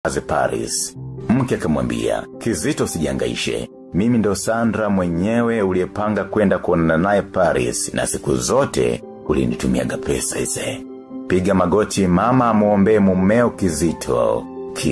aze Paris. Mke akamwambia, kizito usijihangaishe. Mimi ndo Sandra mwenyewe uliyepanga kwenda kuonana naye Paris na siku zote ulinitumiaga pesa hize. Piga magoti mama amuombe mumeo kizito.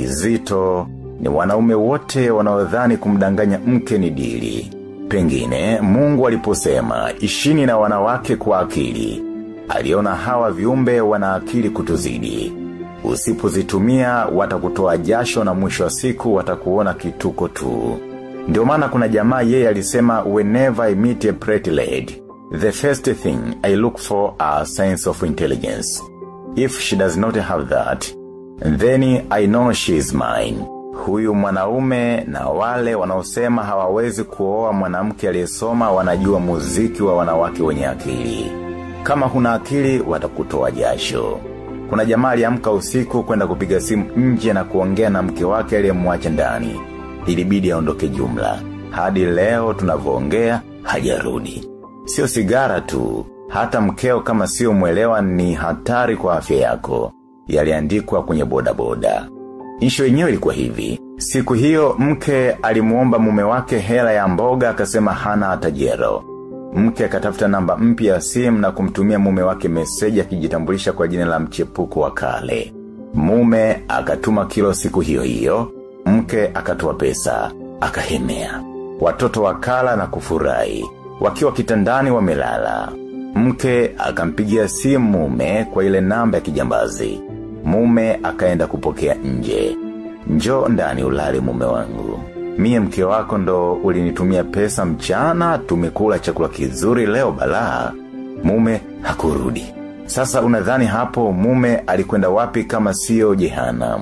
Kizito ni wanaume wote wanaodhani kumdanganya mke ni dili. Pengine mungu aliposema ishini na wanawake kwa akili. Aliona hawa viumbe wana akili kutuzidi. Usipozitumia watakutoa jasho na mwisho wa siku watakuona kituko tu. Ndio maana kuna jamaa yeye alisema whenever I meet a pretty lady, the first thing I look for a sense of intelligence. If she does not have that, then I know she is mine. Huyu mwanaume na wale wanaosema hawawezi kuoa mwanamke aliyesoma wanajua muziki wa wanawake wenye akili. Kama huna akili watakutoa jasho. Kuna jamaa aliamka usiku kwenda kupiga simu nje na kuongea na mke wake aliyemwacha ndani. Ilibidi aondoke jumla. Hadi leo tunavyoongea hajarudi. Sio sigara tu, hata mkeo kama sio mwelewa ni hatari kwa afya yako. Yaliandikwa kwenye boda boda. Isho yenyewe ilikuwa hivi. Siku hiyo mke alimuomba mume wake hela ya mboga akasema hana hata jero. Mke akatafuta namba mpya ya simu na kumtumia mume wake meseji akijitambulisha kwa jina la mchepuko wa kale. Mume akatuma kilo siku hiyo hiyo, mke akatoa pesa, akahemea. Watoto wakala na kufurahi, wakiwa kitandani wamelala. Mke akampigia simu mume kwa ile namba ya kijambazi. Mume akaenda kupokea nje. Njo ndani ulale mume wangu. Mie mke wako ndo ulinitumia pesa mchana tumekula chakula kizuri leo balaa. Mume hakurudi. Sasa unadhani hapo mume alikwenda wapi kama sio jehanam.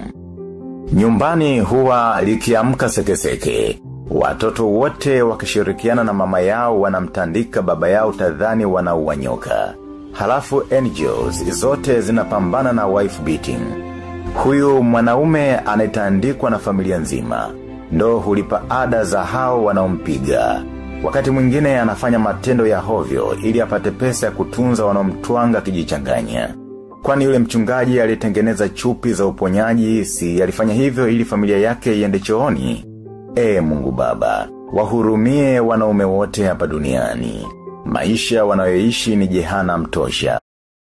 Nyumbani huwa likiamka sekeseke. Watoto wote wakishirikiana na mama yao wanamtandika baba yao tadhani wanauwanyoka. Halafu NGOs zote zinapambana na wife beating. Huyu mwanaume anetandikwa na familia nzima. Ndo hulipa ada za hao wanaompiga. Wakati mwingine anafanya matendo ya hovyo ili apate pesa ya kutunza wanaomtwanga kijichanganya. Kwani yule mchungaji alitengeneza chupi za uponyaji si alifanya hivyo ili familia yake iende chooni. E mungu baba, wahurumie wanaume wote hapa duniani. Maisha wanayoishi ni jehana mtosha.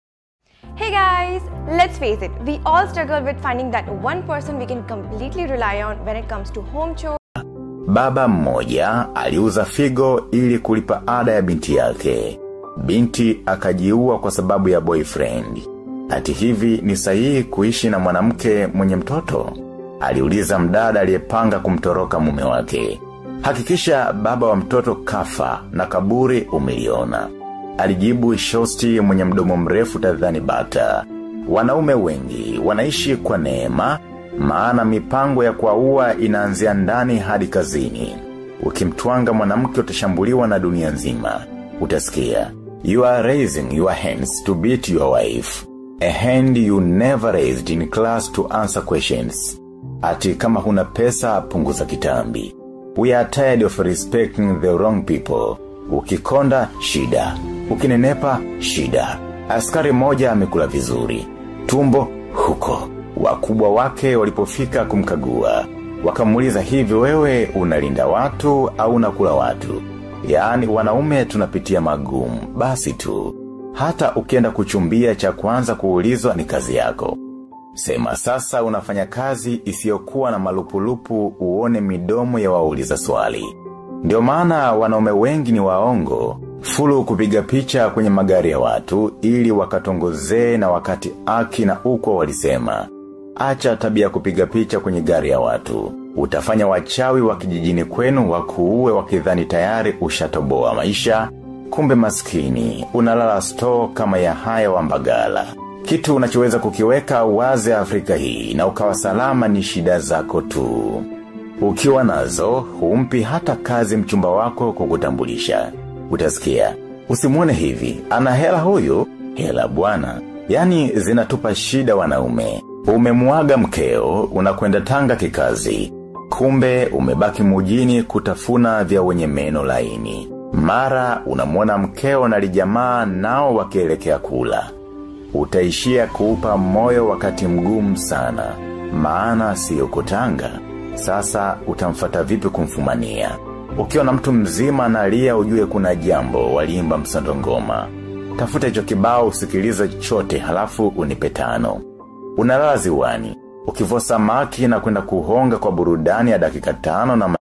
Hey guys, let's face it, we all struggle with finding that one person we can completely rely on when it comes to home chores. Baba mmoja aliuza figo ili kulipa ada ya binti yake. Binti akajiua kwa sababu ya boyfriend. Ati hivi ni sahihi kuishi na mwanamke mwenye mtoto? Aliuliza mdada aliyepanga kumtoroka mume wake. Hakikisha baba wa mtoto kafa na kaburi umeliona. Alijibu shosti mwenye mdomo mrefu tadhani bata. Wanaume wengi wanaishi kwa neema, maana mipango ya kuwaua inaanzia ndani hadi kazini. Ukimtwanga mwanamke utashambuliwa na dunia nzima. Utasikia, you are raising your hands to beat your wife. A hand you never raised in class to answer questions. Ati kama huna pesa punguza kitambi. We are tired of respecting the wrong people. Ukikonda, shida. Ukinenepa, shida. Askari moja amekula vizuri. Tumbo, huko. Wakubwa wake walipofika kumkagua. Wakamuliza hivi wewe unalinda watu au unakula watu. Yaani wanaume tunapitia magumu, basi tu. Hata ukienda kuchumbia cha kwanza kuulizwa ni kazi yako. Sema sasa unafanya kazi isiyokuwa na malupulupu uone midomo ya wauliza swali. Ndio maana wanaume wengi ni waongo, fulu kupiga picha kwenye magari ya watu ili wakatongozee na wakati aki na uko walisema. Acha tabia kupiga picha kwenye gari ya watu. Utafanya wachawi wa kijijini kwenu wakuue wakidhani tayari ushatoboa maisha, kumbe maskini, unalala store kama ya haya wa mbagala. Kitu unachoweza kukiweka wazi Afrika hii na ukawa salama ni shida zako tu. Ukiwa nazo, humpi hata kazi mchumba wako kukutambulisha. Utasikia, usimuone hivi, ana hela huyu, hela bwana. Yani zinatupa shida wanaume. Umemuaga mkeo, unakwenda tanga kikazi. Kumbe umebaki mujini kutafuna vya wenye meno laini. Mara unamwona mkeo na lijamaa nao wakielekea kula utaishia kuupa moyo wakati mgumu sana. maana si uko tanga. Sasa utamfata vipi kumfumania. Ukiwa na mtu mzima analia ujue kuna jambo waliimba msando ngoma. Tafuta hicho kibao usikilize chote halafu unipe tano. Unalala ziwani. Ukivua samaki na kwenda kuhonga kwa burudani ya dakika tano na